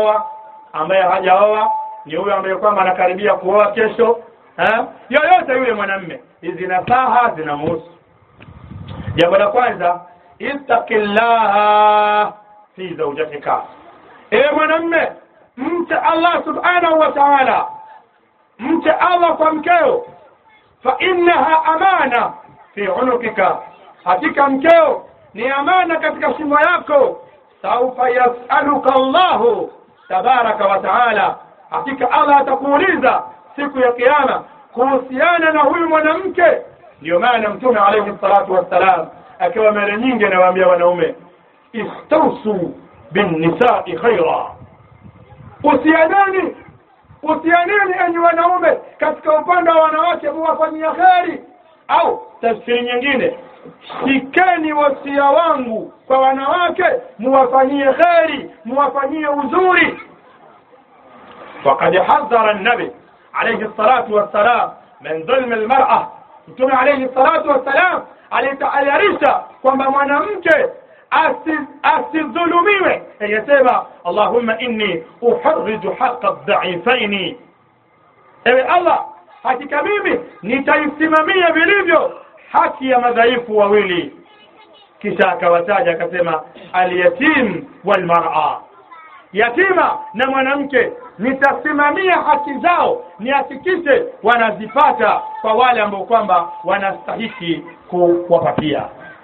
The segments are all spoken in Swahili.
ameoa ambaye hajaoa ni huyo ambaye kwamba anakaribia kuoa kesho eh? yoyote yule mwanamme hizi nasaha zinamhusu jambo la kwanza ittaqillaha fi zawjatika ewe mwanamme mche allah subhanahu wa taala mche allah kwa mkeo fa innaha amana fi unukika hakika mkeo ni amana katika shingo yako saufa yasaluka allahu tabaraka wa taala hakika allah atakuuliza siku ya kiama kuhusiana na huyu mwanamke ndio maana mtume alayhi salatu wassalam akiwa mara nyingi anawaambia wanaume istausu binnisai khaira usianeni usianeni enyi wanaume katika upande wa wanawake muwafanyia kheri au tafsiri nyingine shikeni wasia wangu kwa wanawake muwafanyie kheri muwafanyie uzuri وقد حذر النبي عليه الصلاة والسلام من ظلم المرأة mtume alayhi salatu wassalam alitayarisha kwamba mwanamke asidhulumiwe yasema allahumma inni uharriju haqa dhaifaini ewe allah hakika mimi nitaisimamia vilivyo haki ya madhaifu wawili kisha akawataja akasema alyatim walmar'a yatima na mwanamke nitasimamia haki zao nihakikishe wanazipata kwa wale ambao kwamba wanastahiki kuwapatia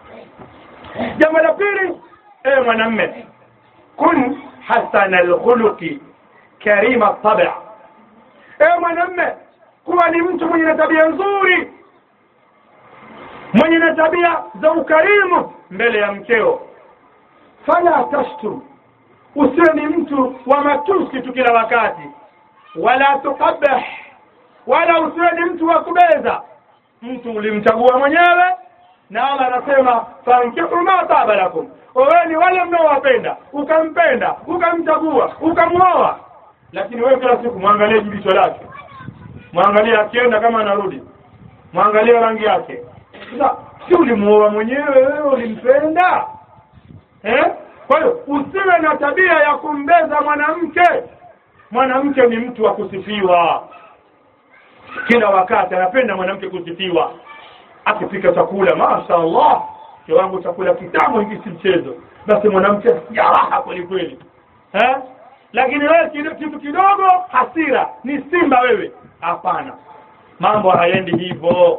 jambo la pili ewe mwanamme kun hasana alkhuluqi karima tabia ewe mwanamme kuwa ni mtu mwenye na tabia nzuri mwenye na tabia za ukarimu mbele ya mkeo fala tashtur usiwe ni mtu wa matusi tu kila wakati wala tukabih wala usiwe ni mtu wa kubeza mtu ulimchagua mwenyewe na Allah anasema fankihu ma taba lakum oweni wale mnaowapenda ukampenda ukamchagua ukamwoa lakini wewe kila siku mwangalie jibicho lake mwangalie akienda kama anarudi mwangalie rangi yake sasa si ulimuoa mwenyewe wewe ulimpenda eh kwa hiyo usiwe na tabia ya kumbeza mwanamke mwanamke ni mtu wa kusifiwa kila wakati anapenda mwanamke kusifiwa akipika chakula mashaallah kiwango chakula kitamu hiki si mchezo basi mwanamke jaraha kweli kweli eh lakini wewe kitu kidogo hasira ni simba wewe hapana mambo hayendi hivyo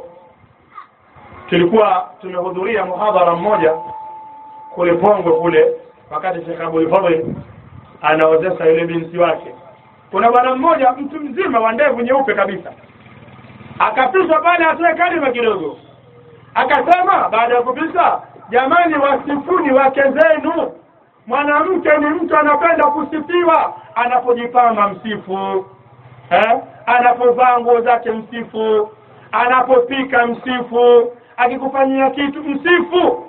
tulikuwa tumehudhuria muhadhara mmoja kule Pongwe kule wakati Sheikh Abdul Fadhil anaozesha yule binti wake kuna bwana mmoja mtu mzima wa ndevu nyeupe kabisa akapishwa pale atoe kalima kidogo akasema baada ya kupisa jamani wasifuni wake zenu mwanamke ni mtu anapenda kusifiwa anapojipamba msifu eh? anapovaa nguo zake msifu anapopika msifu akikufanyia kitu msifu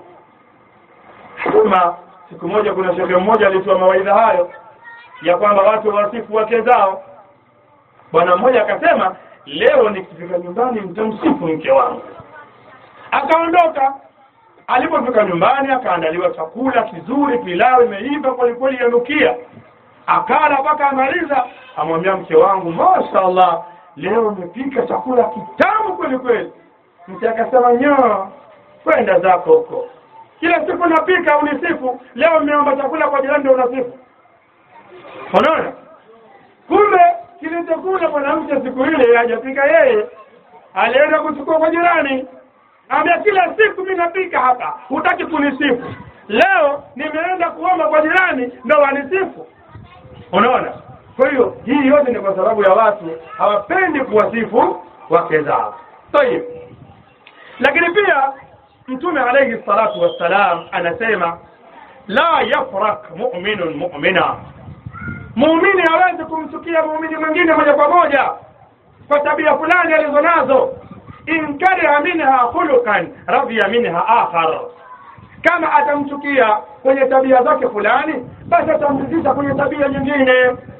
kama siku moja kuna shehe mmoja alitoa mawaidha hayo ya kwamba watu wasifu wake zao bwana mmoja akasema leo nikifika nyumbani mtamsifu mke wangu akaondoka alipofika nyumbani akaandaliwa chakula kizuri pilau imeiva kwelikweli yanukia akala mpaka amaliza amwambia mke wangu mashaallah leo umepika chakula kitamu kweli kweli mke akasema nyoo kwenda zako huko kila siku napika unisifu leo mmeomba chakula kwa jirani ndio unasifu unaona kumbe kilichokula mwanamke siku ile hajapika yeye alienda kuchukua kwa jirani ambia kila siku mimi napika hapa hutaki kunisifu leo nimeenda kuomba kwa jirani ndo wanisifu unaona kwa hiyo hii yote ni kwa sababu ya watu hawapendi kuwasifu wake zao tayib lakini pia mtume alayhi salatu wassalam anasema la yafrak mu'minun mu'mina muumini hawezi kumchukia muumini mwingine moja kwa moja kwa tabia fulani alizonazo in kariha minha khuluqan radhiya minha akhar kama atamchukia kwenye tabia zake fulani basi atamridhisha kwenye tabia nyingine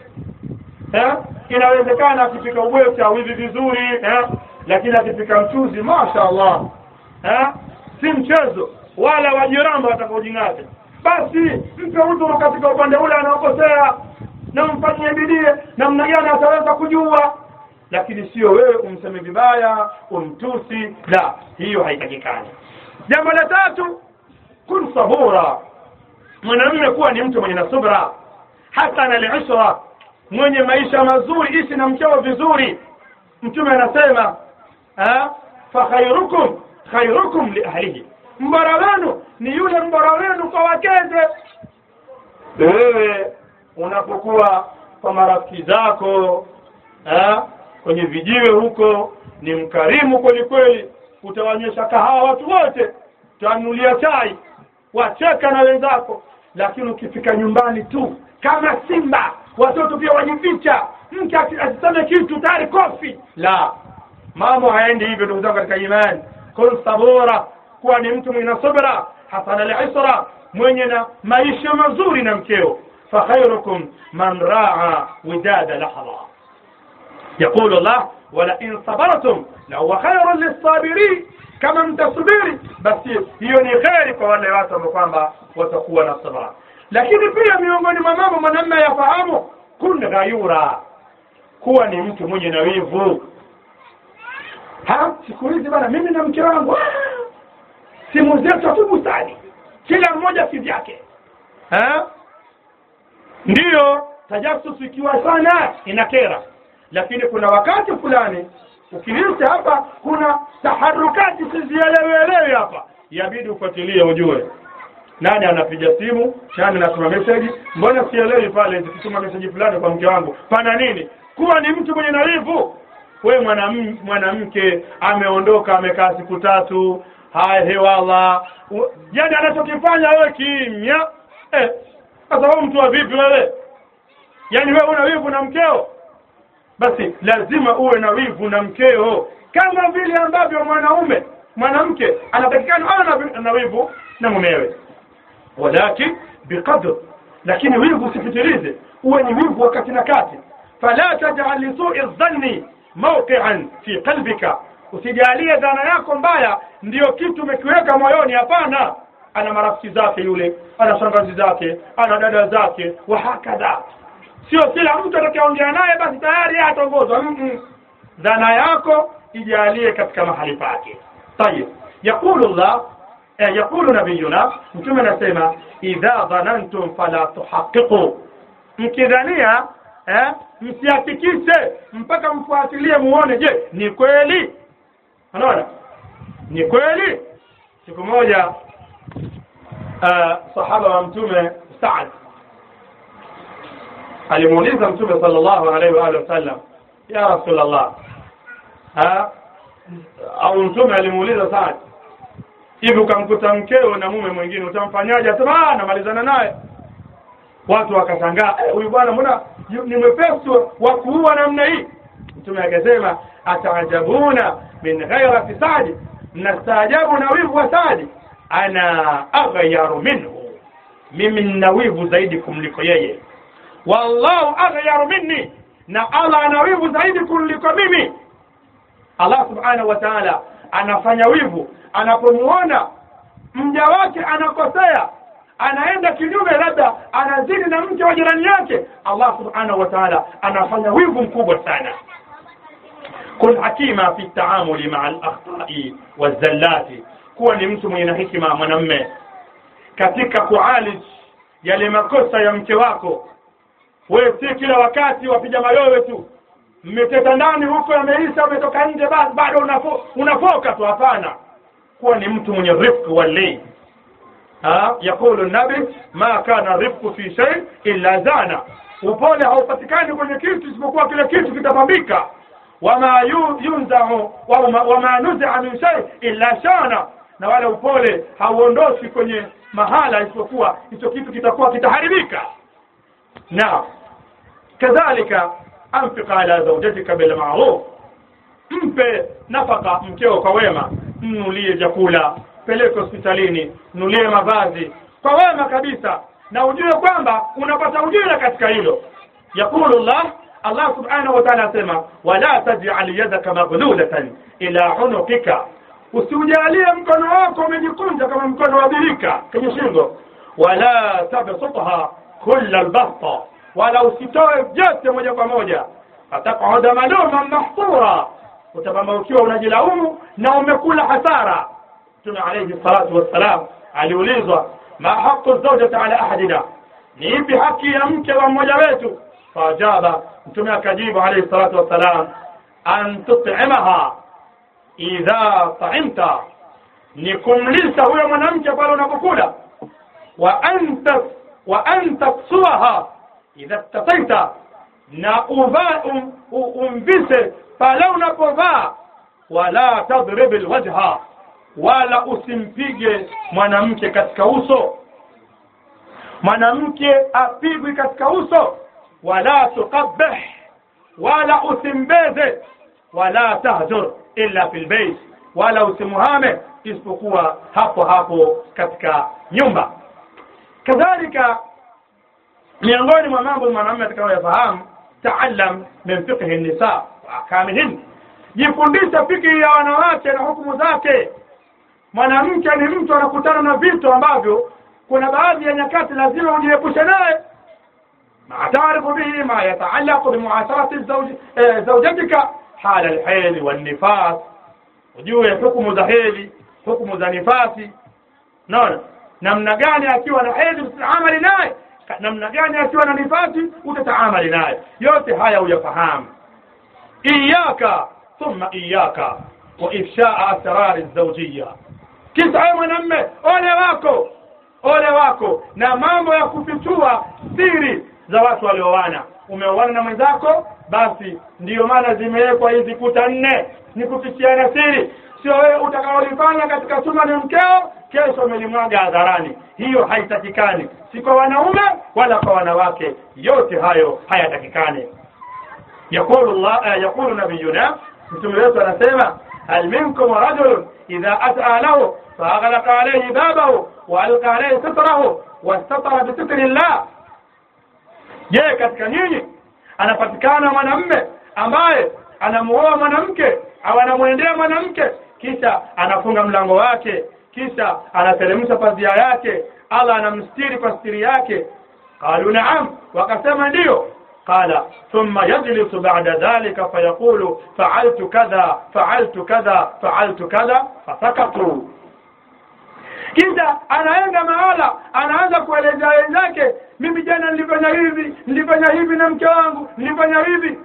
eh? inawezekana akipika ubwete awivi vizuri eh? lakini akipika mchuzi mashaallah eh? si mchezo wala wajiramba watakaojing'ata basi mpe udhuru katika upande ule anaokosea na umfanyie bidii namna gani ataweza kujua lakini sio wewe umseme vibaya umtusi la hiyo haitakikani jambo la tatu kun sabura mwanamume kuwa ni mtu mwenye na subra hasana alishra mwenye maisha mazuri ishi na mkeo vizuri mtume anasema fa khairukum khairukum li ahlihi mbora wenu ni yule mbora wenu kwa wakeze wewe unapokuwa kwa marafiki zako eh, kwenye vijiwe huko ni mkarimu kweli kweli utawaonyesha kahawa watu wote utawanulia chai wacheka na wenzako lakini ukifika nyumbani tu kama simba watoto pia wajificha mke asiseme kitu tayari kofi la mambo haendi hivyo ndugu zangu katika imani kun sabura kuwa ni mtu mwenye subra hasana lisra mwenye na maisha mazuri na mkeo فخيركم من راعى وداد لحظة يقول الله ولئن صبرتم لهو خير للصابرين kama mtasubiri basi hiyo ni kheri kwa wale watu ambao kwamba watakuwa na sabra lakini pia miongoni mwa mambo mwanamme yafahamu kun ghayura kuwa ni mtu mwenye na wivu siku hizi bana mimi na mke wangu simu zetu tu bustani kila mmoja kivyake ndiyo tajasusu ikiwa sana inakera lakini kuna wakati fulani ukilita hapa kuna taharukati sizielewelewi hapa yabidi ufuatilie ujue nani anapiga simu nani anatuma meseji mbona sielewi pale zikituma meseji fulani kwa mke wangu pana nini kuwa ni mtu mwenye narifu we mwanamke mwanamke ameondoka amekaa siku tatu haya hewala yani anachokifanya wewe kimya eh, sasa wewe mtu wa vipi wewe yaani wewe una wivu na mkeo basi lazima uwe na wivu na mkeo kama vile ambavyo mwanaume mwanamke anatakikana awe na wivu na mumewe walakin biqadr lakini wivu usipitilize uwe ni wivu wakati na kati fala tajal lisui dhanni mawqian fi qalbika usijalie dhana yako mbaya ndiyo kitu umekiweka moyoni hapana ana marafiki zake yule ana shangazi zake ana dada zake wahakadha sio kila mtu atakayeongea naye basi tayari yeye atongozwa mm -mm. dhana yako ijalie katika mahali pake tayib yaqulu llah eh, yaqulu nabiyuna mtume anasema idha dhanantum fala tuhaqiqu mkidhania eh, msihakikishe mpaka mfuatilie muone je ni kweli unaona ni kweli siku moja uh, sahaba wa mtume Saad alimuuliza mtume sallallahu alaihi wa alihi wasallam ya rasulullah ha au mtume alimuuliza Saad hivi ukamkuta mkeo na mume mwingine utamfanyaje asema namalizana naye watu wakashangaa huyu eh, bwana mbona ni mwepesi wa kuua namna hii mtume akasema ataajabuna min ghairati Saadi mnastaajabu na wivu wa Saadi ana aghyaru minhu mimi nina wivu zaidi kumliko yeye wallahu aghyaru minni na Allah ana wivu zaidi kuliko mimi Allah subhanahu wa ta'ala anafanya wivu anapomuona mja wake anakosea anaenda kinyume labda anazini na mke wa jirani yake Allah subhanahu wa ta'ala anafanya wivu mkubwa sana kun hakima fi taamuli maa al-akhta'i wazallati kuwa ni mtu mwenye na hikima mwanamme katika kualij yale makosa ya mke wako wewe si kila wakati wapiga mayowe tu mmeteta ndani huko yameisha umetoka nje basi bado unafo, unafoka tu hapana kuwa ni mtu mwenye rifq walii yaqulu nabi ma kana rifqu fi shay illa zana upole haupatikani kwenye kitu isipokuwa kile kitu kitapambika wama yunzau wama, wama nuzia min shay illa shana na wala upole hauondoshi kwenye mahala isipokuwa hicho kitu kitakuwa kitaharibika na kadhalika anfiq ala zawjatika bil ma'ruf mpe nafaka mkeo kwa wema mnulie chakula peleke hospitalini nulie mavazi kwa wema kabisa na ujue kwamba unapata ujira katika hilo yaqulu llah Allah subhanahu wa ta'ala asema wala taj'al yadaka maghlulatan ila unuqika usiujalie mkono wako umejikunja kama mkono wa birika kwenye shingo wala tabsutha kulla albasta wala usitoe vyote moja kwa moja fataqauda maluman mahsura utapamba ukiwa unajilaumu na umekula hasara mtume alayhi salatu wassalam aliulizwa ma haqu zawjati ala ahadina ni ipi haki ya mke wa mmoja wetu faajaba mtume akajibu alayhi salatu wassalam an tut'imaha idha ta'imta ni kumlisha huyo mwanamke pale unapokula wa anta wa anta taksuaha idha tataita na uva um, umvise pale unapovaa wala tadrib alwajha wala usimpige mwanamke katika uso mwanamke apigwi katika uso wala tuqabbih wala usimbeze wala tahjur illa fil bayt wala usimuhame isipokuwa hapo hapo katika nyumba kadhalika miongoni mwa mambo mwanamume atakayoyafahamu taallam min fiqhi nisa wa ahkamihin jifundisha fikhi ya wanawake na hukumu zake mwanamke ni mtu anakutana na vitu ambavyo kuna baadhi ya nyakati lazima ujiepushe naye ما تعرف به ما يتعلق بمعاشرة الزوج آه، زوجتك حال الحيل والنفاس ujue hukumu za heli hukumu za nifasi naona namna gani akiwa na hedhi utaamali naye namna gani akiwa na nifasi utataamali naye yote haya uyafahamu iyaka thumma iyaka wa ifshaa asrari zawjiyya kisa wewe mwanamme ole wako ole wako na mambo ya kufichua siri za watu walioana umeoana na mwenzako basi ndiyo maana zimewekwa hizi kuta nne ni kufichiana siri sio wewe utakaolifanya katika chumba ni mkeo kesho umelimwaga hadharani hiyo haitakikani si kwa wanaume wala kwa wanawake yote hayo hayatakikani يقول الله يقول نبينا mtume wetu anasema hal minkum rajulun idha ata lahu faaghlaqa alayhi babahu wa alqa alayhi sitrahu wastatara bisitri llah je katika nyinyi anapatikana mwanamme ambaye anamuoa mwanamke au anamwendea mwanamke kisha anafunga mlango wake kisha anateremsha pazia yake Allah anamstiri kwa stiri yake qalu na'am wakasema ndiyo قال ثم يجلس بعد ذلك فيقول فعلت كذا فعلت كذا فعلت كذا فسكتوا kisha anaenda mahala anaanza kuelezea wenzake mimi jana nilifanya hivi nilifanya hivi na mke wangu nilifanya hivi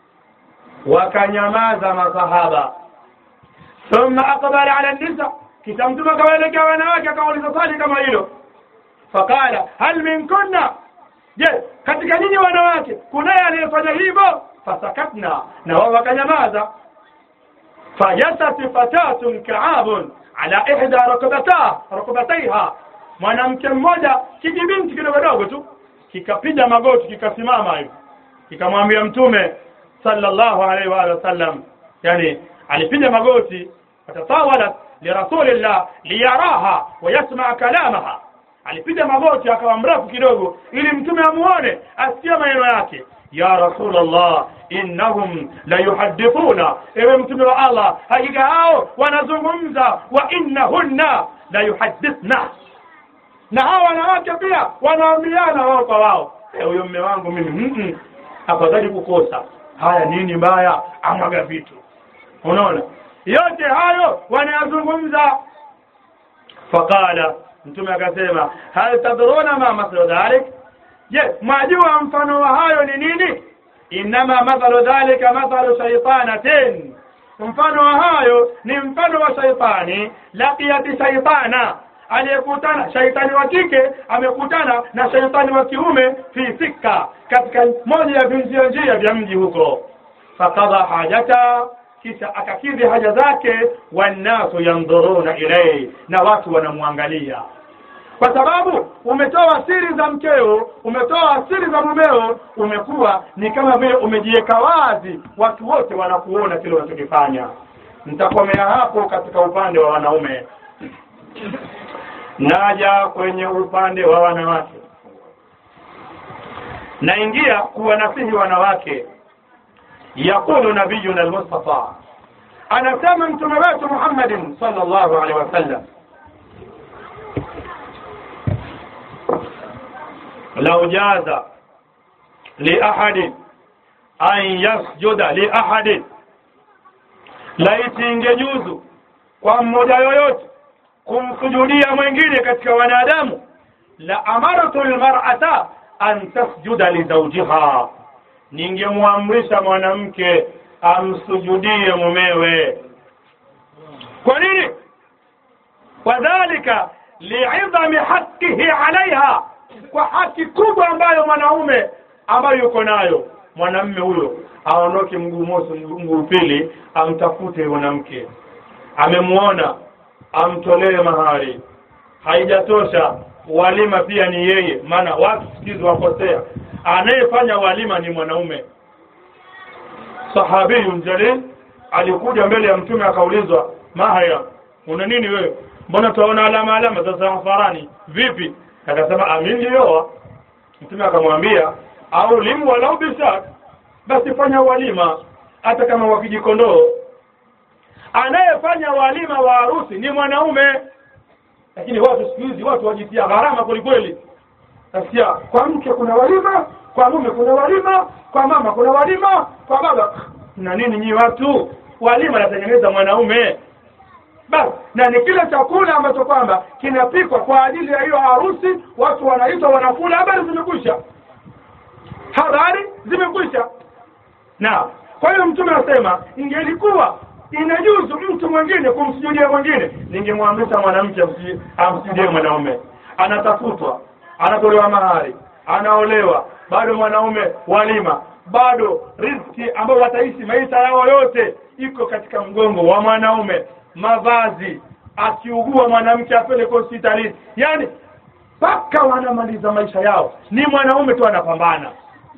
wakanyamaza masahaba thumma aqbala ala nisa kisha mtume akawaelekea wanawake akawauliza swali kama hilo faqala hal minkunna je katika nyinyi wanawake kunaye anayefanya hivyo fasakatna na wao wakanyamaza fajasat fatatun kaabun ala ihda rukbata rukbataiha mwanamke mmoja kijibinti kidogo dogo tu kikapiga magoti kikasimama hivi kikamwambia mtume sallallahu alaihi wa sallam yani alipiga magoti fatatawalat lirasulillah liyaraha wa yasma kalamaha alipiga magoti akawa mrefu kidogo ili mtume amuone asikie maneno yake ya rasulullah innahum la yuhaddithuna ewe mtume wa allah hakika hao wanazungumza wa innahunna la yuhaddithna na hao wanawake pia wanaambiana wao kwa wao huyo mme wangu mimi mm -mm. afadhali kukosa haya nini mbaya amwaga vitu unaona yote hayo wanayazungumza faqala mtume akasema hal tadruna ma mathalu dhalik je mwajua mfano wa hayo ni nini inama mathalu dhalika mathalu shaitanatin mfano wa hayo ni mfano wa shaitani laqiyati shaitana aliyekutana shaitani wa kike amekutana na shaitani wa kiume fi sikka katika moja ya vinjia njia vya mji huko fakadha hajata kisha akakidhi haja zake wannasu yandhuruna ilayhi na watu wanamwangalia kwa sababu umetoa siri za mkeo umetoa siri za mumeo umekuwa ni kama vile umejiweka wazi watu wote wanakuona kile unachokifanya nitakomea hapo katika upande wa wanaume naja kwenye upande wa wanawake naingia kuwanasihi wanawake yaqulu nabiyuna almustafa anasema mtume wetu muhammadin sallallahu alaihi wasallam لو جاز liahadin an yasjuda liahadin laiti ingejuzu kwa mmoja yoyote kumsujudia mwingine katika wanadamu la amartu lmar'ata an tasjuda lizaujiha ningemwamrisha mwanamke amsujudie mumewe kwa nini wadhalika liidhami haqihi alaiha kwa haki kubwa ambayo mwanaume ambayo yuko nayo mwanamme huyo aondoke mguu mosi mguu pili amtafute mwanamke amemuona amtolee mahari haijatosha walima pia ni yeye maana watu sikizi wakosea anayefanya walima ni mwanaume sahabiyun jalil alikuja mbele ya mtume akaulizwa mahaya una nini wewe mbona tunaona alama alama za safarani vipi akasema amin nilioa mtume akamwambia au limu walau bishak basi fanya walima hata kama wakijikondoo anayefanya walima wa harusi ni mwanaume lakini watu siku hizi watu wajitia gharama kwelikweli nasikia kwa mke kuna walima kwa mume kuna walima kwa mama kuna walima kwa baba na nini nyi watu walima natengeneza mwanaume basi na ni kile chakula ambacho kwamba kinapikwa kwa ajili ya hiyo harusi watu wanaitwa wanakula habari zimekwisha habari zimekwisha na kwa hiyo mtume anasema ingelikuwa inajuzu mtu mwingine kumsujudia mwingine ningemwamrisha mwanamke amsi- amsujudie mwanaume anatafutwa anatolewa mahari anaolewa bado mwanaume walima bado riziki ambayo wataishi maisha yao yote iko katika mgongo wa mwanaume mavazi akiugua mwanamke apeleke hospitalini yani mpaka wanamaliza maisha yao ni mwanaume tu anapambana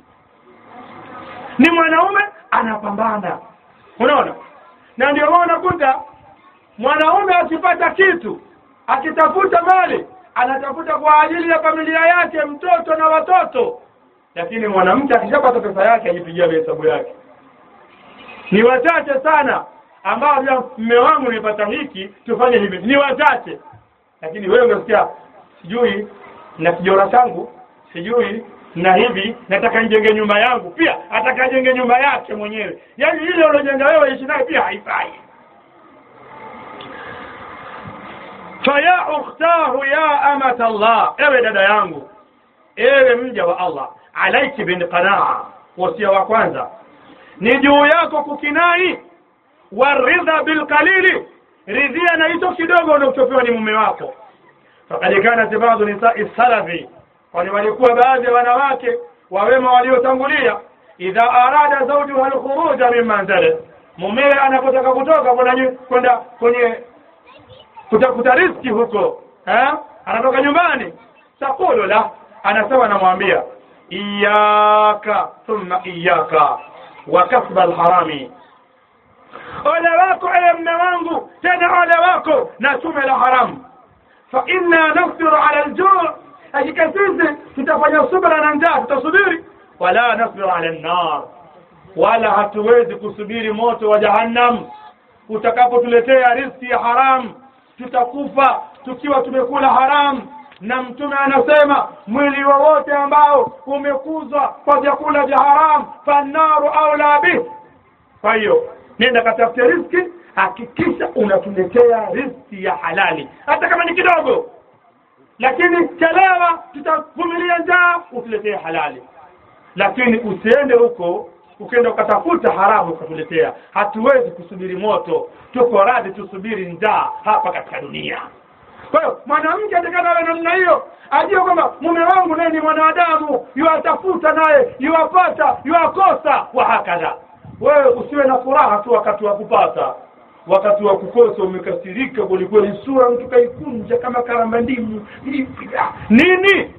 ni mwanaume anapambana unaona na ndio maana unakuta mwanaume akipata kitu akitafuta mali anatafuta kwa ajili ya familia yake mtoto na watoto lakini mwanamke akishapata pesa yake ajipigia hesabu yake ni wachache sana ambao vya mme wangu nimepata hiki tufanye hivi ni wachache lakini wewe unasikia sijui na kijora changu sijui na hivi nataka nijenge nyumba yangu pia ataka jenge nyumba yake mwenyewe yaani ile uliojenga wewe ishi naye pia haifai faya ukhtahu ya amata Allah ewe dada yangu ewe mja wa Allah alaiki bin qanaa wasia wa kwanza ni juu yako kukinai waridha bilqalili ridhia na hicho kidogo unachopewa ni mume wako fakad kanat ba'du nisai salafi kwani walikuwa baadhi ya wanawake wawema waliotangulia idha arada zawjuha alkhuruja min manzili mumewe anapotaka kutoka kwenda nyu- kwenda kwenye kutafuta riski huko eh? anatoka nyumbani taqulu la anasema anamwambia iyaka thumma iyaka wa kasba alharami ole wako ewe mme wangu tena ole wako na tume la haramu fa inna nasbiru ala aljuu hakika sisi tutafanya subra na njaa tutasubiri wala nasbiru ala nnar wala hatuwezi kusubiri moto wa jahannam utakapotuletea riski ya haram tutakufa tukiwa tumekula haram na mtume anasema mwili wowote ambao umekuzwa kwa vyakula vya haram fannaru aula bih kwa hiyo nenda katafute riski hakikisha unatuletea riski ya halali hata kama ni kidogo lakini chelewa tutavumilia njaa utuletee halali lakini usiende huko ukienda ukatafuta haramu ukatuletea hatuwezi kusubiri moto tuko radhi tusubiri njaa hapa katika dunia kwa hiyo mwanamke atakana awe namna hiyo ajue kwamba mume wangu naye ni mwanadamu yuwatafuta naye yuwapata yuwakosa wa hakadha wewe usiwe na furaha tu wakati wa kupata wakati wa kukosa umekasirika kwelikweli sura mtu kaikunja kama karambandimu hivi ah, nini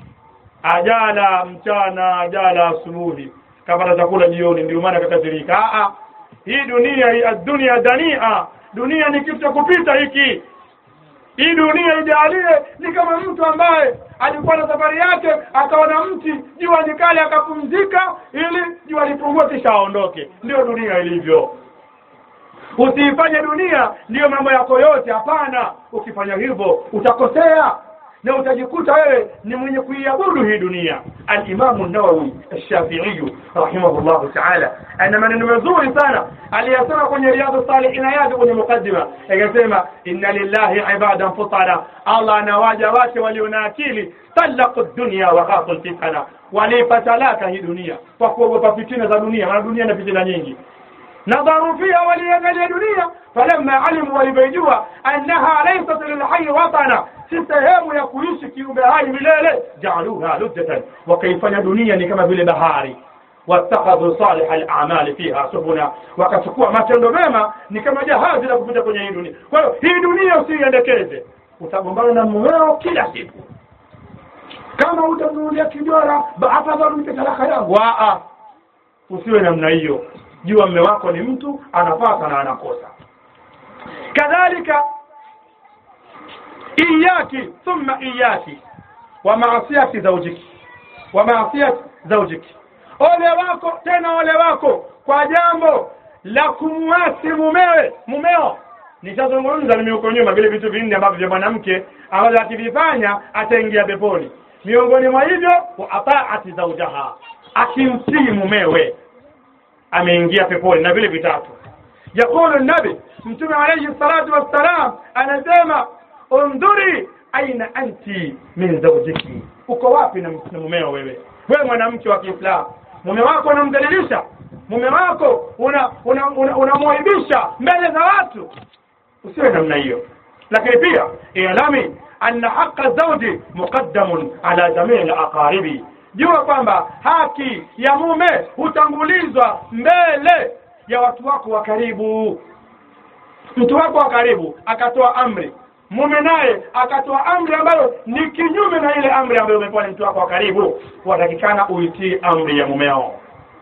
ajala mchana ajala asubuhi kapata chakula jioni ndio maana kakasirika ah ah hii dunia hii dunia dania dunia ni kitu cha kupita hiki hii dunia ijalie ni kama mtu ambaye alikuwa na safari yake akaona mti jua ni kali akapumzika ili jua lipungue kisha aondoke ndio dunia ilivyo usiifanye dunia ndiyo mambo yako yote hapana ukifanya hivyo utakosea na utajikuta wewe ni mwenye kuiabudu hii dunia alimamu nawawi alshafiiyu rahimahullahu taala ana maneno mazuri sana aliyasema kwenye riadhu salihina yake kwenye mukaddima akasema inna lillahi ibadan futara allah ana waja wake walio na akili talaqu dunya wa khafu lfitana waliipa talaka hii dunia kwa kuogopa fitina za dunia maana dunia na fitina nyingi nadharu fiha waliangalia dunia falamma alimu walivyoijua annaha laysat lilhayi watana si sehemu ya kuishi kiumbe hai milele jaaluha lujjatan wakaifanya dunia ni kama vile bahari wattakhadhu salih al-a'mali fiha subuna wakachukua matendo mema ni kama jahazi la kupita kwenye hii dunia kwa hiyo hii dunia usiiendekeze utagombana na mumeo kila siku kama utamnunulia kijora afadhali mpe talaka yangu aa usiwe namna hiyo jua mme wako ni mtu anapata na anakosa kadhalika iyaki thumma iyaki wa maasiyati zaujiki wa maasiyati zaujiki ole wako tena ole wako kwa jambo la kumwasi mumewe mumeo nishazungumza mimi huko nyuma vile vitu vinne ambavyo vya mwanamke ambavyo akivifanya ataingia peponi miongoni mwa hivyo wa ataati zaujaha akimtii mumewe ameingia peponi na vile vitatu yaqulu nabi mtume alayhi salatu wassalam anasema undhuri aina anti min zawjiki uko wapi na na mumeo wewe wewe mwanamke wa Kiislamu mume wako unamdhalilisha mume wako unamwaibisha una, una, una mbele za watu usiwe namna hiyo lakini pia ilami anna haqa zawji muqaddamun ala jamii alaqaribi jua kwamba haki ya mume hutangulizwa mbele ya watu wako wa karibu mtu wako wa karibu akatoa amri mume naye akatoa amri ambayo ni kinyume na ile amri ambayo umepewa ni mtu wako wa karibu watakikana uitii amri ya mumeo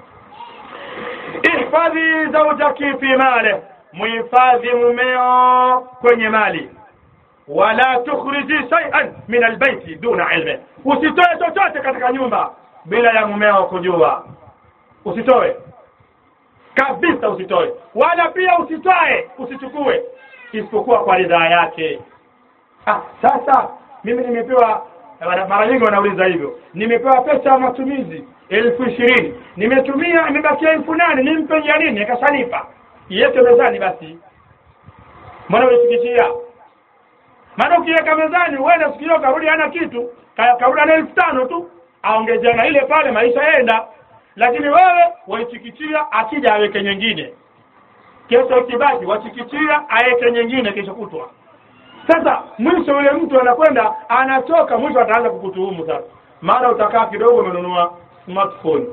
ihfadhi zaujaki fi male muhifadhi mumeo kwenye mali wala tukhriji shay'an min albayti duna ilmi usitoe chochote katika nyumba bila ya mumeo kujua usitoe kabisa usitoe wala pia usitwae usichukue isipokuwa kwa ridhaa yake ah sasa mimi nimepewa mara nyingi wanauliza hivyo nimepewa pesa ya matumizi elfu ishirini nimetumia imebakia elfu nane nimpe ya nini akashanipa iweke mezani basi mbona ulifikishia maana ukiweka mezani uende siku hiyo karudi hana kitu karudi na elfu tano tu aongezea na ile pale maisha yaenda lakini wewe waichikichia akija aweke nyingine kesho ikibaki wachikichia aweke nyingine kesho kutwa sasa mwisho yule mtu anakwenda anatoka mwisho ataanza kukutuhumu sasa maana utakaa kidogo umenunua smartphone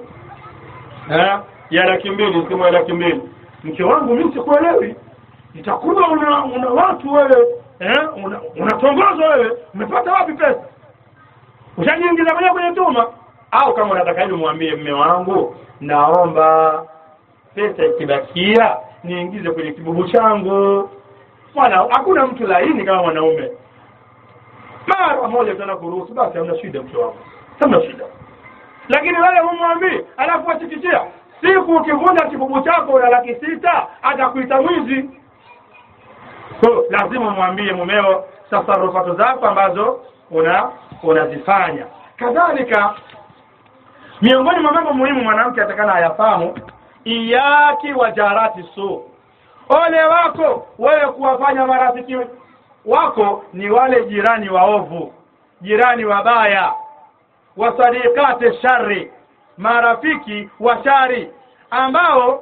eh ya laki mbili simu ya laki mbili mke wangu mimi sikuelewi itakuwa una, una watu wewe eh unatongozwa una wewe umepata wapi pesa ushajiingiza mwenyewe kwenye tuma au kama unataka hivi mwambie mme wangu naomba pesa ikibakia niingize kwenye kibubu changu bwana hakuna mtu laini kama mwanaume mara moja tena kuruhusu basi hamna shida mke wangu hamna shida lakini wewe humwambii alafu achikichia siku ukivunja kibubu chako una laki sita atakuita mwizi so lazima mwambie mumeo tasarufatu zako ambazo una unazifanya kadhalika miongoni mwa mambo muhimu mwanamke atakana ayafahamu iyaki wa jarati su ole wako wewe kuwafanya marafiki wako ni wale jirani waovu jirani wabaya wasadikati shari marafiki wa shari ambao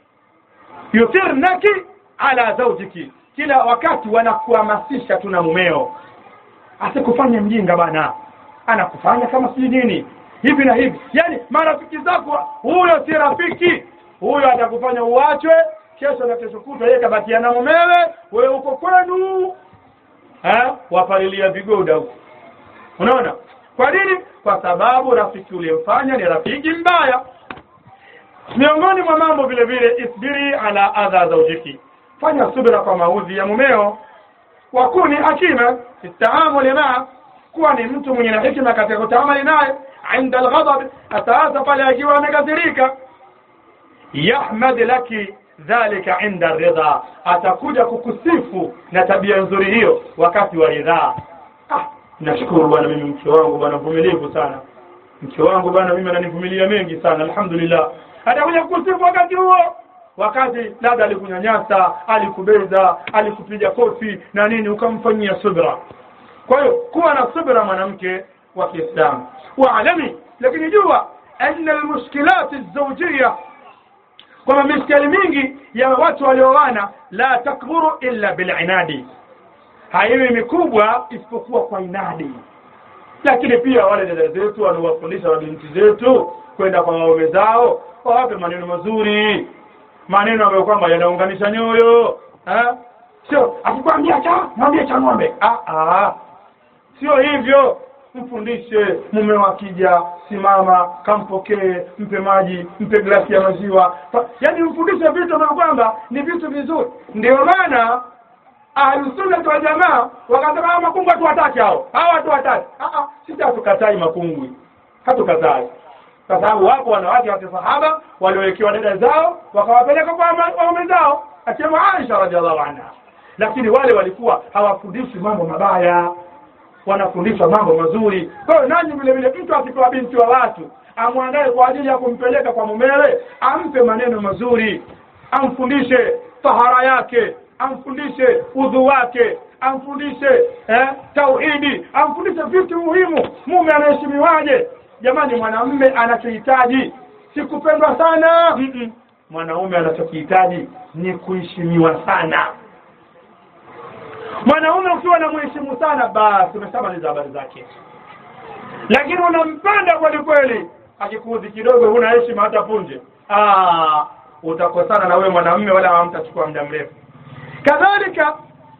yuthirnaki ala zaujiki kila wakati wanakuhamasisha tu na mumeo asikufanye mjinga bana anakufanya kama si nini hivi na hivi yani marafiki zako huyo si rafiki huyo atakufanya uachwe kesho na kesho kutwa yeye kabakia na mumewe wewe uko kwenu eh wapalilia vigoda huko unaona kwa nini kwa sababu rafiki uliyemfanya ni rafiki mbaya miongoni mwa mambo vile vile isbiri ala adha zaujiki fanya subira kwa maudhi ya mumeo wakuni hakima istaamuli maa kuwa ni mtu mwenye na hikima katika kutaamali naye inda alghadab ataasa pale akiwa amekasirika yahmad laki dhalika inda ridha atakuja kukusifu na tabia nzuri hiyo wakati wa ridhaa ah nashukuru bwana mimi mke wangu bwana mvumilivu sana mke wangu bwana mimi ananivumilia mengi sana alhamdulillah atakuja kusifu wakati huo wakati labda alikunyanyasa alikubeza alikupiga kofi na nini ukamfanyia subra kwa hiyo kuwa na subra mwanamke wa kiislamu waalami lakini jua anna almushkilat alzawjiyya kwamba mishkali mingi ya watu walioana la takburu illa bilinadi haiwi mikubwa isipokuwa kwa inadi lakini pia wale dada zetu wanaowafundisha mabinti zetu kwenda kwa waume zao wawape maneno mazuri maneno ambayo kwamba yanaunganisha nyoyo eh? sio akikwambia cha mwambie cha ng'ombe ah, ah. sio hivyo mfundishe mume wakija simama kampokee mpe maji mpe glasi ya maziwa Fa- yaani mfundishe vitu ambavyo kwamba ni vitu vizuri ndio maana ahlusunnati wa jamaa wakasema hawa makungwi hatuwataki hao hawa hatuwataki Ah, ah, sisi hatukatai makungwi hatukatai kwa sababu wapo wanawake wa kisahaba waliowekewa dada zao wakawapeleka kwa wama- waume zao akiwemo Aisha radhiallahu anha lakini wale walikuwa hawafundishi mambo mabaya wanafundishwa mambo mazuri kwa hiyo nanyi vile vile mtu akipewa binti wa watu amwandae kwa ajili ya kumpeleka kwa mumewe ampe maneno mazuri amfundishe tahara yake amfundishe udhu wake amfundishe eh, tauhidi amfundishe vitu muhimu mume anaheshimiwaje jamani mwanamume anachohitaji si kupendwa sana Mm-mm. mwanaume anachokihitaji ni kuheshimiwa sana mwanaume ukiwa na mheshimu sana basi umeshamaliza habari zake lakini unampenda kweli kweli akikuudhi kidogo huna heshima hata punje ah utakosana na wewe mwanamume wala hamtachukua muda mrefu kadhalika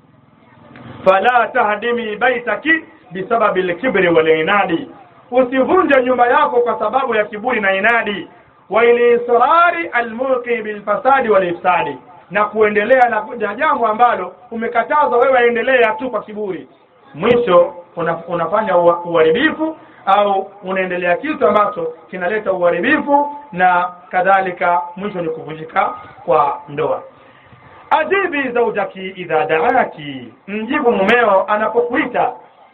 fala tahdimi baitaki bisababi lkibri walinadi usivunje nyumba yako kwa sababu ya kiburi na inadi wa ilisrari almulqi bilfasadi walifsadi na kuendelea na na jambo ambalo umekatazwa wewe endelea tu kwa kiburi mwisho una, unafanya ua- uharibifu au unaendelea kitu ambacho kinaleta uharibifu na kadhalika mwisho ni kuvunjika kwa ndoa ajibi zaujaki idha daaki mjibu mumeo anapokuita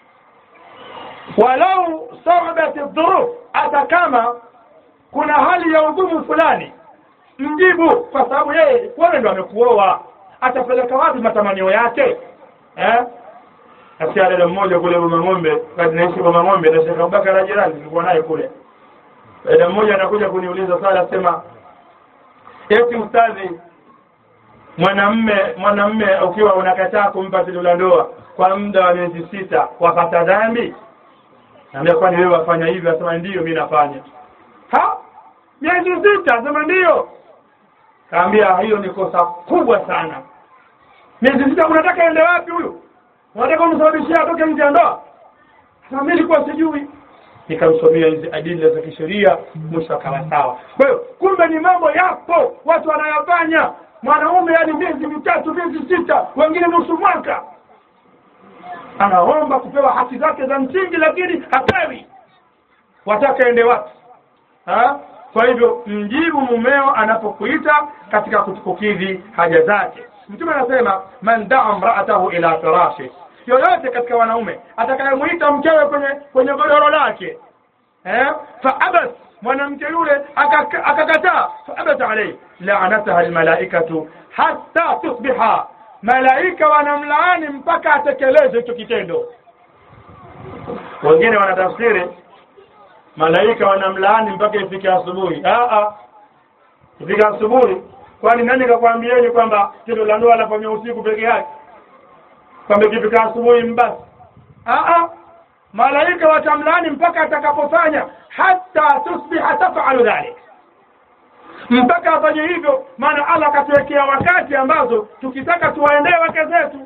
walau sabat dhuruf hata kama kuna hali ya ugumu fulani mjibu kwa sababu yeye wewe ndo amekuoa atapeleka wapi matamanio yake eh Asikia dada mmoja kule Boma Ng'ombe, wakati naishi Boma Ng'ombe na Sheikh Abubakar na jirani nilikuwa naye kule. Dada mmoja anakuja kuniuliza swali asema eti ustadhi mwanamme mwanamme ukiwa unakataa kumpa tendo la ndoa kwa muda wa miezi sita wapata dhambi? Naambia kwani wewe wafanya hivyo? Asema ndiyo mimi nafanya. Ha? Miezi sita? Asema ndiyo. Kaambia hiyo ni kosa kubwa sana. Miezi sita unataka ende wapi huyu? Unataka umsababishia atoke nje ya ndoa? Sasa mimi nilikuwa sijui. Nikamsomea hizi adili za kisheria mwisho akawa sawa. Kwa hiyo kumbe ni mambo yapo watu wanayafanya. Mwanaume yani miezi mitatu, miezi sita, wengine nusu mwaka. Anaomba kupewa haki zake za msingi lakini hapewi. Wataka ende wapi? Ha? Kwa hivyo mjibu mumeo anapokuita katika kukidhi haja zake. Mtume anasema man daa mraatahu ila firashi, yoyote katika wanaume atakayemuita mkewe kwenye kwenye godoro lake eh, faabas mwanamke yule akaka- akakataa, faabat alayhi laanataha almalaikatu hatta tusbiha, malaika wanamlaani mpaka atekeleze hicho kitendo. Wengine wanatafsiri malaika wanamlaani mpaka ifike asubuhi. Ah ah, ifika asubuhi kwani nani kakwambieni kwamba tendo la ndoa lafanywa usiku peke yake kwamba ikifika asubuhi mbasi Aa, malaika watamlani mpaka atakapofanya hata tusbiha tafalu dhalik mpaka afanye hivyo maana allah akatuwekea wakati ambazo tukitaka tuwaendee wake zetu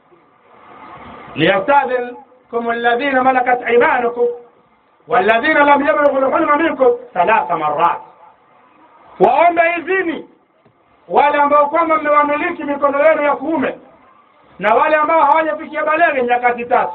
liyastadhinkum alladhina malakat imanukum walladhina lam yablughu lhulma minkum thalatha marat waombe idhini wale ambao kwamba mmewamiliki mikono yenu ya kuume na wale ambao hawajafikia baleghe nyakati tatu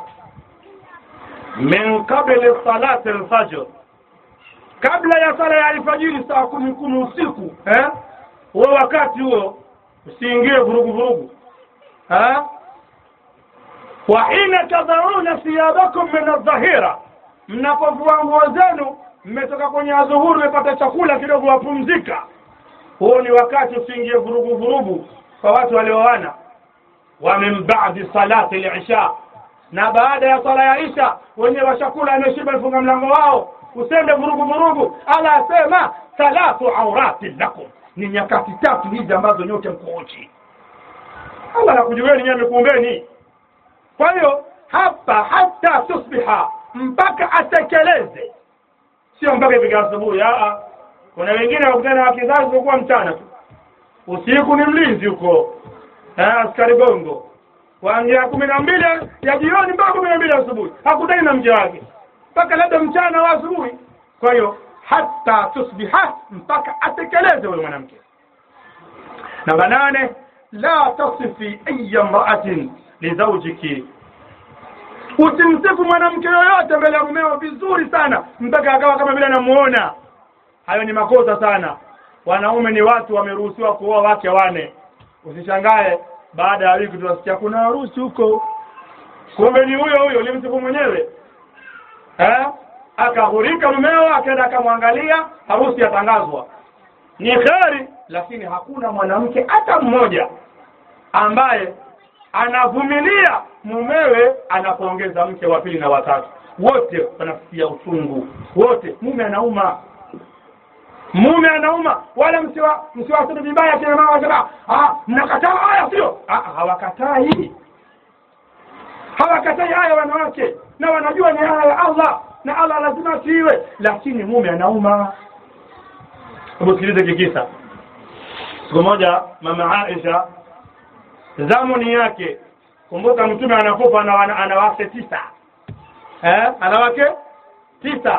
min qabli salati alfajr kabla ya sala ya alfajiri saa kumi kumi usiku eh? huo wakati huo usiingie vurugu vurugu eh? wa hina tadhauna thiyabakum min aldhahira mnapovua nguo zenu mmetoka kwenye adhuhuri mmepata chakula kidogo wapumzika huo ni wakati usiingie vurugu vurugu kwa watu walioana wa min ba'di salati al-isha na baada ya sala ya isha wenyewe washakula ameshiba funga mlango wao usende vurugu vurugu ala asema thalathu auratin lakum ni nyakati tatu hizi ambazo nyote mko uchi Allah anakujueni nyinyi amekuumbeni kwa hiyo hapa hata tusbiha mpaka atekeleze sio mpaka ifika asubuhi a kuna wengine wakutana wa kizazi kwa mchana tu usiku ni mlinzi huko eh, askari gongo kuanzia kumi na mbili ya jioni mpaka kumi na mbili asubuhi hakutani na mke wake mpaka labda mchana wa asubuhi kwa hiyo hata tusbiha mpaka atekeleze huyo mwanamke namba nane la tasifi aya mraatin lizaujiki usimsifu mwanamke yoyote mbele ya mumeo vizuri sana mpaka akawa kama vile anamuona hayo ni makosa sana wanaume ni watu wameruhusiwa kuoa wake wane usishangae baada ya wiki tunasikia kuna harusi huko kumbe ni huyo huyo ulimsifu mwenyewe eh akahurika mumeo akaenda akamwangalia harusi yatangazwa ni kheri lakini hakuna mwanamke hata mmoja ambaye anavumilia mumewe anapoongeza mke wa pili na watatu wote wanasikia uchungu wote mume anauma mume anauma wala msiwa msiwaseme vibaya kina mama wasema ah mnakataa haya sio ah hawakatai hawakatai haya wanawake na wanajua ni haya ya Allah na Allah lazima atiiwe lakini mume anauma hebu sikilize kikisa siku moja mama Aisha zamuni yake kumbuka mtume anakufa ana ana wake tisa eh ana wake tisa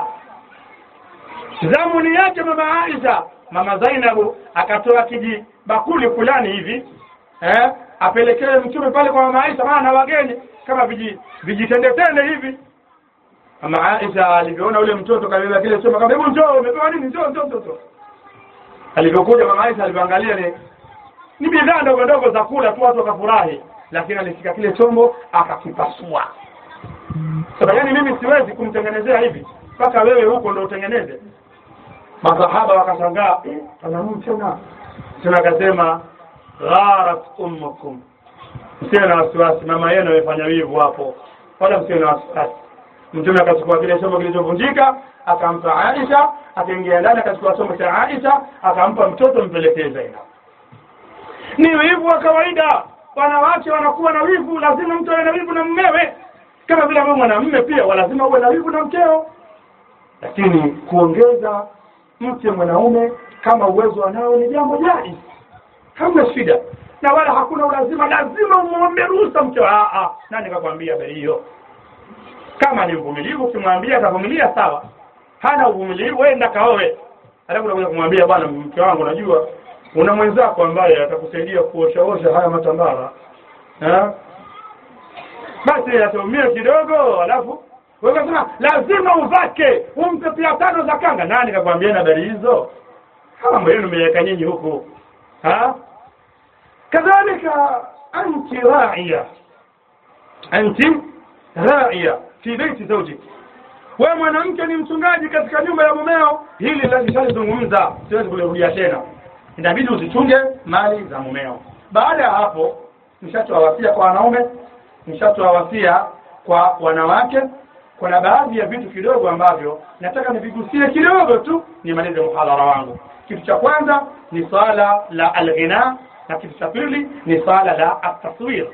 zamuni yake mama Aisha mama Zainabu akatoa kiji bakuli fulani hivi eh apelekee mtume pale kwa mama Aisha maana wageni kama viji vijitendetende hivi mama Aisha alivyoona ule mtoto kabeba kile chombo kama hebu njoo umepewa nini njoo njoo njoo alivyokuja mama Aisha alivyoangalia ni ni bidhaa ndogo ndogo za kula tu watu wakafurahi lakini alishika kile chombo akakipasua sasa yani mimi siwezi kumtengenezea hivi mpaka wewe huko ndo utengeneze masahaba wakashangaa eh, anamu tena tena akasema gharat ummukum msiwe na wasiwasi mama yenu amefanya wivu hapo wala msiwe na wasiwasi mtume akachukua kile chombo kilichovunjika akampa Aisha akaingia ndani akachukua chombo cha Aisha akampa mtoto mpelekee Zainab ni wivu wa kawaida wanawake wanakuwa na wivu lazima mtu awe na wivu na mmewe kama vile wewe mwanamume pia lazima uwe na wivu na mkeo lakini kuongeza mke mwanaume kama uwezo anao ni jambo jai hamna shida na wala hakuna ulazima lazima umwombe ruhusa mke ah ah nani kakwambia habari hiyo kama ni mvumilivu ukimwambia atavumilia sawa hana uvumilivu wenda kaoe alafu unakuja kumwambia bwana mke wangu unajua una mwenzako ambaye atakusaidia kuoshaosha haya matambara eh basi ataumia kidogo alafu wewe unasema lazima uvake umpe pia tano za kanga nani kakwambia na habari hizo mambo yenu mmeweka nyinyi huku ha kadhalika anti ra'iya anti ra'iya fi baiti zawjik wewe mwanamke ni mchungaji katika nyumba ya mumeo hili lishalizungumza siwezi kulirudia tena inabidi uzichunge mali za mumeo baada ya hapo nishatoa wasia kwa wanaume nishatoa wasia kwa wanawake kuna baadhi ya vitu kidogo ambavyo nataka nivigusie kidogo tu nimalize mhadhara wangu kitu cha kwanza ni swala la alghina na kitu cha pili ni swala la ataswir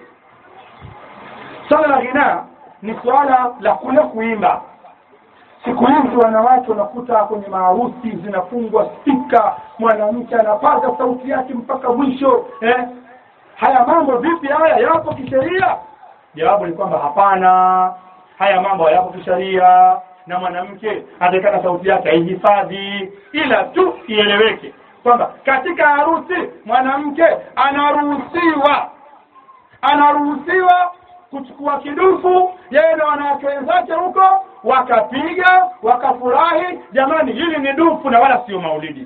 swala la ghina ni swala la kule kuimba siku hizi wanawake unakuta kwenye maharusi zinafungwa spika mwanamke anapaza sauti yake mpaka mwisho eh? haya mambo vipi haya yapo kisheria jawabu ni kwamba hapana haya mambo hayapo kisheria na mwanamke atakana sauti yake aihifadhi ila tu ieleweke kwamba katika harusi mwanamke anaruhusiwa anaruhusiwa kuchukua kidufu yeye na wanawake wenzake huko wakapiga wakafurahi jamani hili ni dufu na wala sio maulidi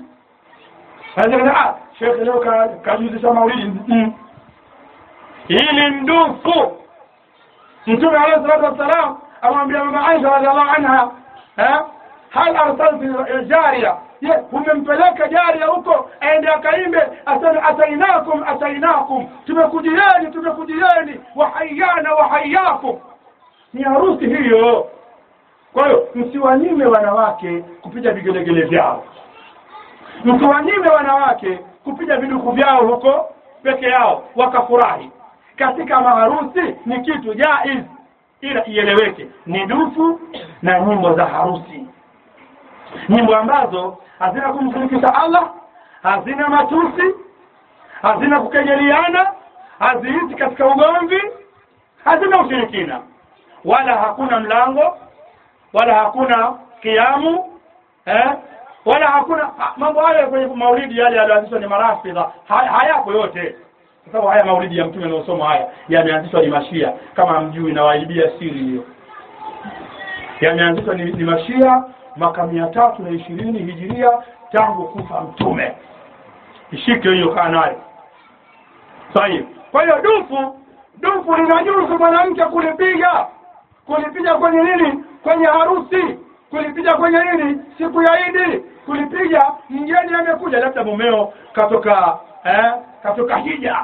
ah shekhe leo kajuzisha maulidi mm. hili ni dufu mtume alayhi salatu wassalam amwambia mama Aisha radhiallahu anha eh, hal arsalti jaria je umempeleka jaria huko aende akaimbe asema atainakum atainakum tumekujieni tumekujieni wahayana wahayakum ni harusi hiyo kwa hiyo msiwanyime wanawake kupiga vigelegele vyao msiwanyime wanawake kupiga viduku vyao huko peke yao wakafurahi katika maharusi ni kitu jaiz ila ieleweke ni dufu na nyimbo za harusi nyimbo ambazo hazina kumshirikisha Allah hazina matusi hazina kukejeliana haziiti katika ugomvi hazina ushirikina wala hakuna mlango wala hakuna kiamu eh? wala hakuna ha- mambo hayo kwenye maulidi yale yaliyoanzishwa ni marafidha ha- hayapo yote kwa sababu haya maulidi ya mtume yanayosoma haya yameanzishwa ni mashia kama mjui na waibia siri hiyo yameanzishwa ni, ni mashia mwaka mia tatu na ishirini hijiria tangu kufa mtume ishike hiyo kaa nayo sahihi kwa hiyo dufu dufu linajuzu mwanamke kulipiga kulipiga kwenye nini kwenye harusi kulipiga kwenye nini siku ya idi kulipiga mgeni amekuja labda mumeo katoka eh, katoka hija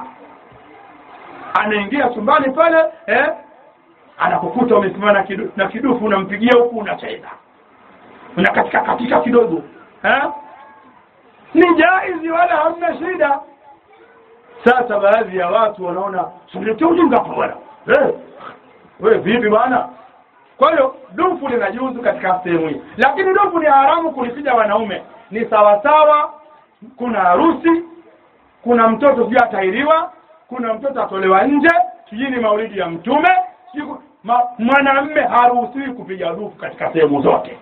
anaingia chumbani pale eh, anakukuta umesimama na kidu, na kidufu unampigia huku unacheza unakatika katika kidogo eh? ni jaizi wala hamna shida sasa baadhi ya watu wanaona silete ujinga hapa bwana eh, we vipi bwana kwa hiyo dufu linajuzu katika sehemu hii lakini dufu ni haramu kulipiga wanaume ni sawasawa kuna harusi kuna mtoto sijui atahiriwa kuna mtoto atolewa nje sijui ni maulidi ya mtume sijui ku- ma, mwanamme haruhusiwi kupiga dufu katika sehemu zote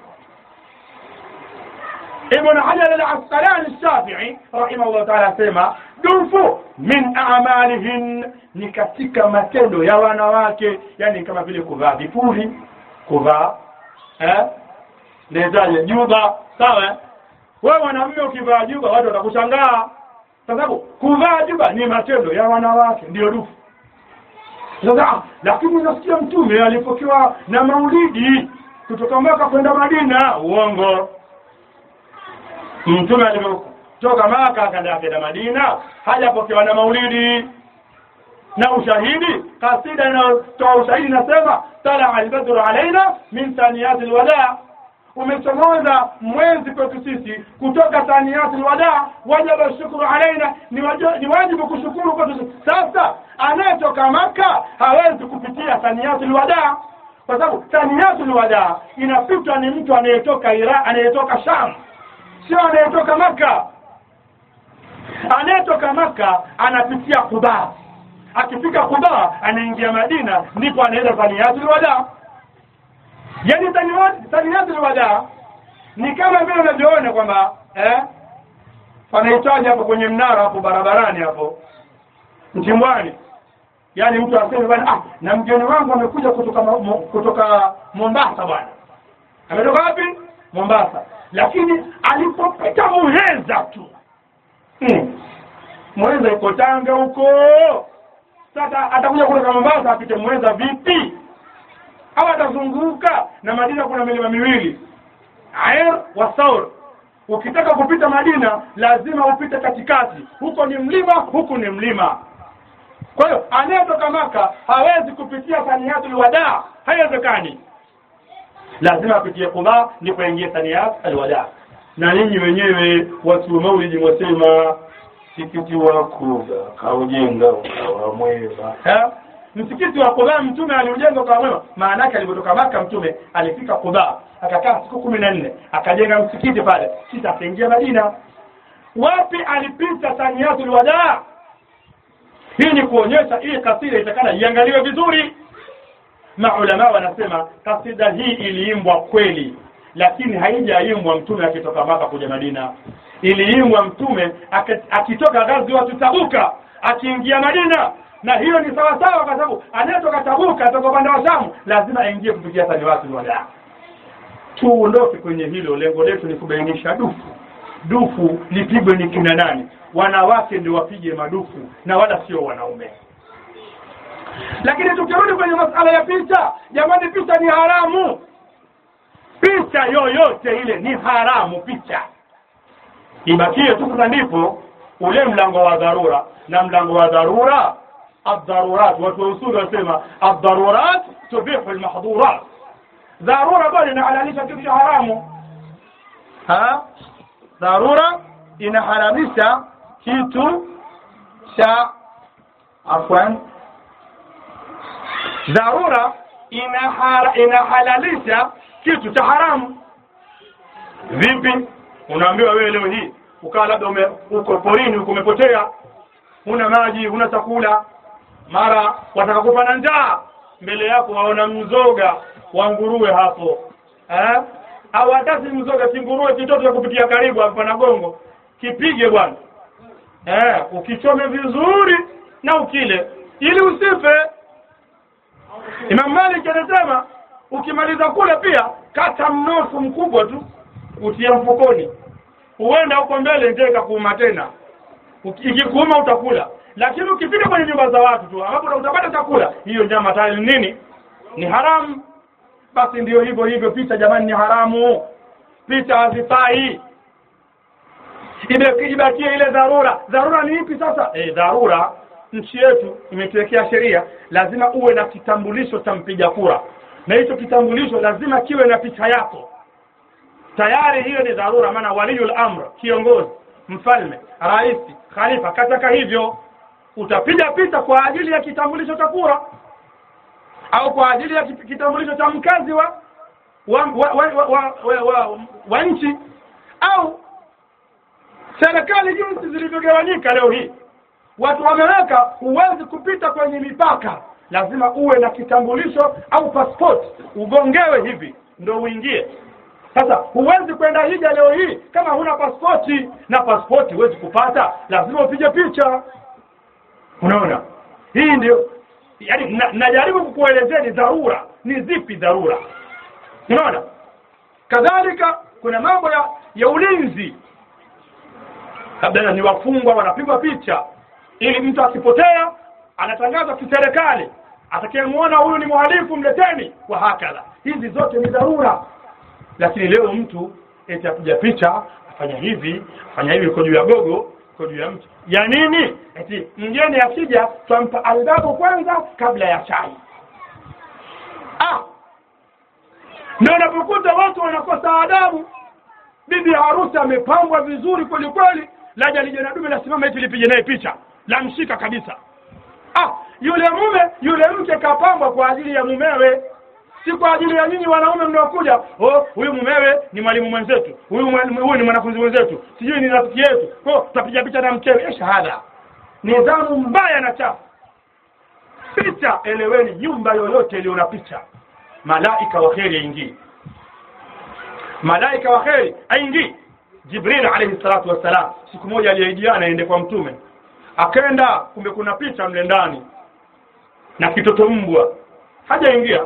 Ibn Hajar al-Asqalani al-Shafi'i rahimahullah ta'ala asema dufu min a'malihin ni katika matendo ya wanawake yani kama vile kuvaa vipuli kuvaa eh ndezaje juba sawa eh? wewe mwanamume ukivaa juba watu watakushangaa kwa sababu kuvaa juba ni matendo ya wanawake ndio dufu sasa ah, lakini nasikia mtume alipokewa na maulidi kutoka Maka kwenda Madina uongo mtume alivyotoka Maka akaenda akaenda Madina hajapokewa na maulidi na ushahidi kasida inayotoa ushahidi inasema tala albadru alaina min thaniyati alwada umechomoza mwezi kwetu sisi kutoka thaniyati alwada wajaba shukru alaina ni, wajo, ni wajibu kushukuru kwetu sisi sasa anayetoka maka hawezi kupitia thaniyati alwada kwa sababu thaniyati alwada inapitwa ni mtu anayetoka Iraq anayetoka Sham sio anayetoka maka anayetoka maka anapitia Quba akifika Quba anaingia Madina ndipo anaenda Thaniyatul Wada yani Thaniyatul Thaniyatul Wada ni kama vile unavyoona kwamba eh panahitaji hapo kwenye mnara hapo barabarani hapo Mtimbwani yani mtu aseme bwana ah na mgeni wangu amekuja kutoka mo, mo, kutoka Mombasa bwana ametoka wapi Mombasa lakini alipopita Muheza tu hmm. Muheza iko Tanga huko sasa atakuja kutoka Mombasa apite Muheza vipi au atazunguka na Madina kuna milima miwili Air wa Saur ukitaka kupita Madina lazima upite katikati huko ni mlima huku ni mlima kwa hiyo anayetoka Maka hawezi kupitia Thaniyatul Wada haiwezekani lazima apitie Quba ndipo aingie Thaniyat alwada na ninyi wenyewe watu wa maulidi mwasema msikiti wa Kuba kaujenga ukawa mwema Ha? msikiti wa Quba mtume aliujenga ukawa mwema maana yake alipotoka Maka mtume alifika Quba akakaa siku kumi na nne akajenga msikiti pale kisha akaingia Madina wapi alipita Thaniyatul Wada hii ni kuonyesha hii kasida itakana iangaliwe vizuri maulama wanasema kasida hii iliimbwa kweli lakini haijaimbwa mtume akitoka maka kuja madina iliimbwa mtume ake- akitoka gazi watu tabuka akiingia madina na hiyo ni sawa sawa kwa sababu anayetoka tabuka atoka upande wa shamu lazima aingie kupitia tani watu wala tuondoke kwenye hilo lengo letu ni kubainisha dufu dufu lipigwe ni kina nani wanawake ndio wapige madufu na wala sio wanaume lakini tukirudi kwenye masala ya picha jamani picha ni haramu picha yoyote ile ni haramu picha ibakie tu sasa ndipo ule mlango wa dharura na mlango wa dharura adharurat watu wa usuli wanasema adharurat tubihu almahdhurat dharura bado inahalalisha kitu cha haramu ha dharura inahalalisha kitu cha afwan dharura inahara, inahalalisha kitu cha haramu vipi unaambiwa wewe leo hii ukawa labda ume, uko porini uko umepotea huna maji huna chakula mara wataka kufa na njaa mbele yako waona mzoga wa nguruwe hapo eh? au hata si mzoga si nguruwe kitoto cha kupitia karibu hapa na gongo kipige bwana eh, ukichome vizuri na ukile ili usife Imam Malik anasema ukimaliza kula pia kata mnofu mkubwa tu utia mfukoni huenda huko mbele ndio ikakuuma tena Uki- ikikuuma utakula lakini ukifika kwenye nyumba za watu tu ambapo utapata chakula hiyo nyama tayari nini ni haramu basi ndio hivyo hivyo picha jamani ni haramu picha hazifai Ibe- ibakie ile dharura dharura ni ipi sasa eh dharura nchi yetu imetuwekea sheria lazima uwe na kitambulisho cha mpiga kura na hicho kitambulisho lazima kiwe na picha yako tayari hiyo ni dharura maana waliyul amr kiongozi mfalme rais khalifa kataka hivyo utapiga picha kwa ajili ya kitambulisho cha kura au kwa ajili ya kit- kitambulisho cha mkazi wa wa, wa, wa, wa, wa, wa, wa, wa nchi au serikali jinsi zilivyogawanyika leo hii watu wameweka huwezi kupita kwenye mipaka lazima uwe na kitambulisho au passport ugongewe hivi ndo uingie sasa huwezi kwenda hija leo hii kama huna pasipoti na pasipoti huwezi kupata lazima upige picha unaona hii ndio yani na- najaribu kukuelezea ni dharura ni zipi dharura unaona kadhalika kuna mambo ya ya ulinzi labda ni wafungwa wanapigwa picha ili mtu akipotea anatangazwa kiserikali atakayemwona huyu ni mhalifu mleteni wa hakadha hizi zote ni dharura lakini leo mtu eti apiga picha afanya hivi afanya hivi uko juu ya gogo uko juu ya mti ya nini eti mgeni akija twampa albabu kwanza kabla ya chai ah ndio unapokuta watu wanakosa adabu bibi harusi amepambwa vizuri kweli kweli laja lije na dume lasimama eti lipige naye picha lamshika kabisa ah yule mume yule mke kapambwa kwa ajili ya mumewe si kwa ajili ya nyinyi wanaume mnaokuja oh huyu mumewe ni mwalimu mwenzetu huyu mwalimu- huyu ni mwanafunzi mwenzetu sijui ni rafiki yetu oh tutapiga picha na mkewe eh shahada nidhamu mbaya na chafu picha eleweni nyumba yoyote iliyo na picha malaika wa kheri yaingii malaika wa kheri aingii jibril alayhi salatu wassalam siku moja aliahidiana aende kwa mtume akaenda kumbe kuna picha mle ndani na kitoto mbwa hajaingia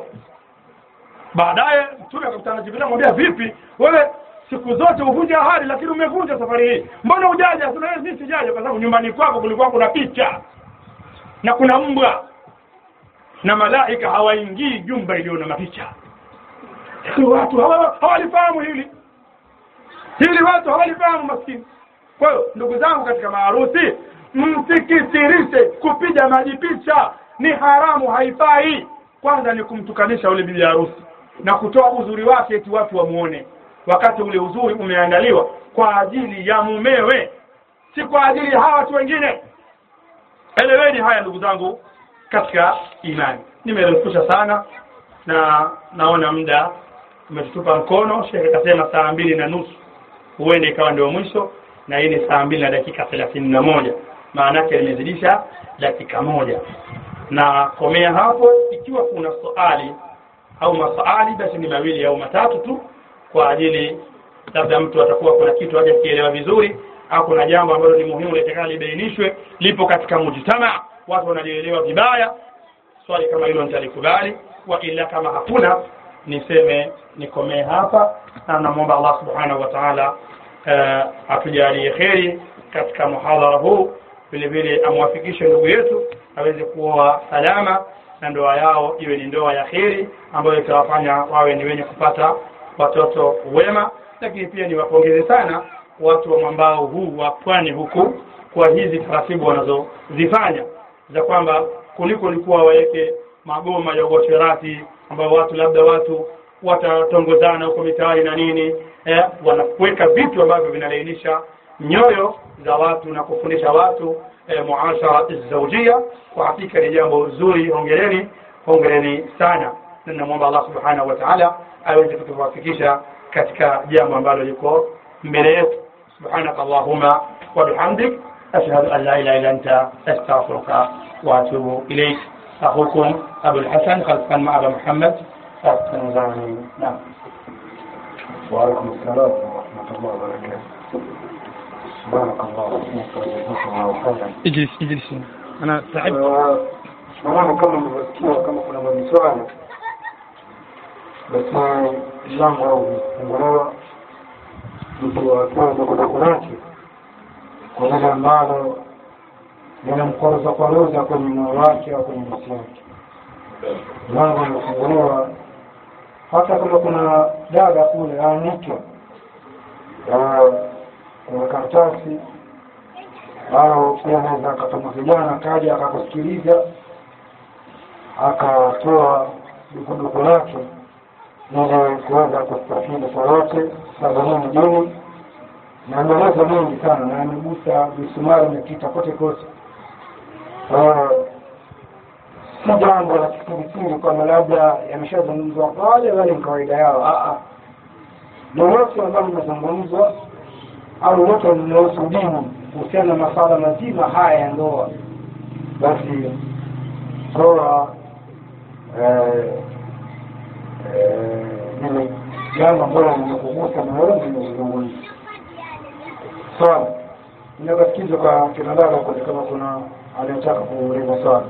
baadaye mtume akakutana na jibril amwambia vipi wewe siku zote huvunja ahadi lakini umevunja safari hii mbona hujaja sasa mimi sijaja kwa sababu nyumbani kwako kulikuwa kuna picha na kuna mbwa na malaika hawaingii jumba iliyo na mapicha Lakini watu hawa- hawalifahamu hili hili watu hawalifahamu maskini kwa hiyo ndugu zangu katika maharusi msikisirishe kupiga maji picha ni haramu haifai kwanza ni kumtukanisha ule bibi harusi na kutoa uzuri wake eti watu wamuone wakati ule uzuri umeandaliwa kwa ajili ya mumewe si kwa ajili ya hawa watu wengine eleweni haya ndugu zangu katika imani nimerefusha sana na naona muda umetutupa mkono shekhe kasema saa mbili na nusu huende ikawa ndio mwisho na hii ni saa mbili na dakika thelathini na moja maana yake nimezidisha dakika moja na komea hapo ikiwa kuna swali au maswali basi ni mawili au matatu tu kwa ajili labda mtu atakuwa kuna kitu haja kielewa vizuri au kuna jambo ambalo ni muhimu litakalo libainishwe lipo katika mujtama watu wanalielewa vibaya swali kama hilo nitalikubali wa ila kama hakuna niseme nikomee hapa na namwomba Allah subhanahu wa ta'ala uh, atujalie kheri katika muhadhara huu vile vile amwafikishe ndugu yetu aweze kuoa salama na ndoa yao iwe ni ndoa ya kheri ambayo itawafanya wawe ni wenye kupata watoto wema lakini pia niwapongeze sana watu wa mwambao huu wa pwani huku kwa hizi taratibu wanazozifanya za kwamba kuliko likuwa waweke magoma ya uasherati ambao watu labda watu watatongozana huko mitaani na nini eh, wanaweka vitu ambavyo vinalainisha nyoyo za watu na kufundisha watu eh, muashara zaujia kwa hakika ni jambo zuri hongereni hongereni sana na namwomba allah subhanahu wa taala aweze kutuwafikisha katika jambo ambalo liko mbele yetu subhanaka allahuma wabihamdik ashhadu an la ilaha illa anta astaghfiruka واتوب اليك اخوكم ابو الحسن خلفا مع ابا محمد نعم وعليكم السلام ورحمة الله وبركاته سبحانك اللهم وبحمدك اجلس اجلس انا تعبت naona kama mlivyosikia kama kuna maswali basi mlango au umefunguliwa mtu akiwa ndogondogo lake kwa lile ambalo linamkwaruza kwaruza kwenye moyo wake au kwenye nafsi yake mlango umefunguliwa hata kama kuna dada kule aanike kuna karatasi au pia anaweza akatuma vijana akaja akakusikiliza akatoa dukuduku lake ili kuweza kustafidi kwa wote sababu mjini na maelezo mengi sana na amegusa misumari imepita kote kote kwa hiyo si jambo la kisirisiri kwamba labda yameshazungumzwa pale wale ni kawaida yao lolote ambalo limezungumzwa au lolote linahusu dini kuhusiana na masuala mazima haya ya ndoa basi ndoa ile jambo ambalo limekugusa moyoni limezungumza swala inakasikiza kwa kina dada kule kama kuna anayetaka kuuliza swala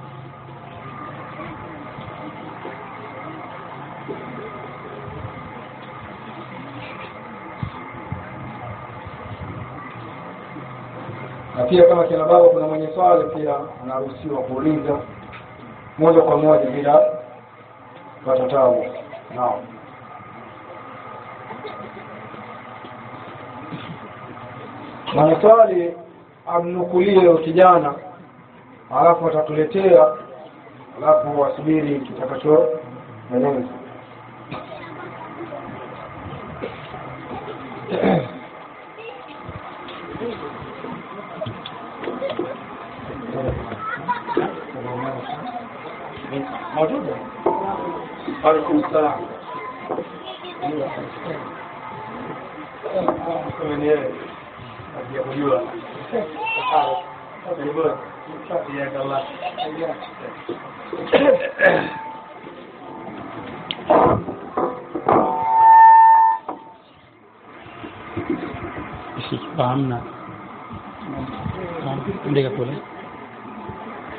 na pia kama kina baba kuna mwenye swali pia anaruhusiwa kuuliza moja kwa moja bila kupata tabu naam mwenye swali amnukulie kijana alafu atatuletea alafu wasubiri kitakacho eleza موجودة عليكم السلام hamna ndeka kule